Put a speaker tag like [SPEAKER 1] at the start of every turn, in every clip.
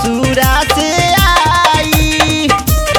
[SPEAKER 1] ससुरा से आई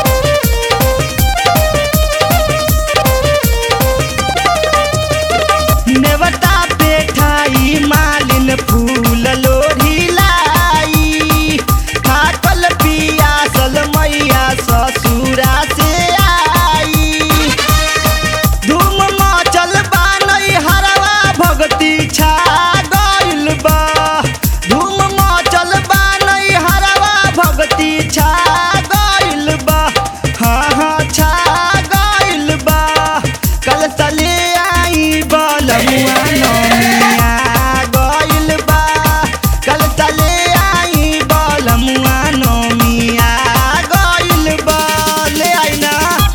[SPEAKER 1] नेवता पेठाई मालिन फूल लोढ़ी लाई थाकल पियासल मैया ससुरा से आई धूम मचल बा हरवा भगती छा गइल बा धूम मचल बा हरवा भगती छा गइल बा हाँ हाँ छा गइल बा कल तले आई बलमुआ नमिया गइल बा कल तले आई बलमुआ नमिया गइल बा ले आई ना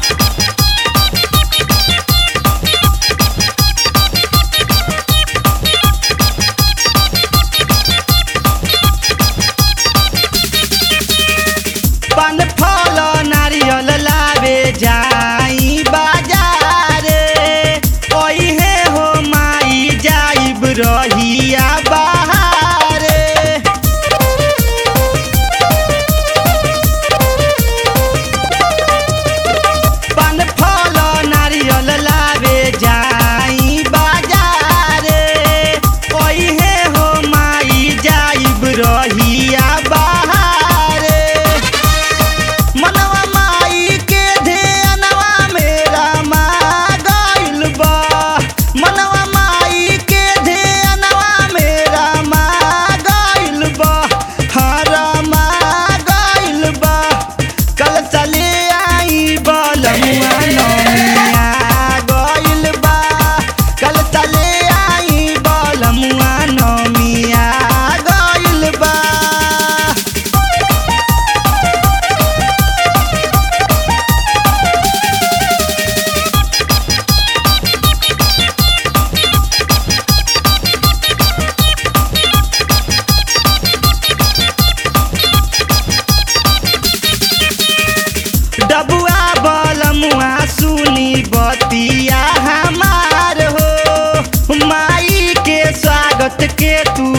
[SPEAKER 1] पान फल नारियल लावे जाई बाजारे ओहे हो माई जाइब रहिया बहारे पान फल नारियल लावे जाई बाजारे ओहे हो माई जाइब रहिया बहारे मनवा माई के ध्यानवा मेरा मा गइल बा मनवा माई के ध्यानवा मेरा मा गइल बा हरा मा गइल बा कल चले आई बलमुआ नमिया गइल बा कल चले आई बलमुआ नमिया गइल बा डबुआ बलमुआ सुनी बतिया हमार हो माई के स्वागत के तू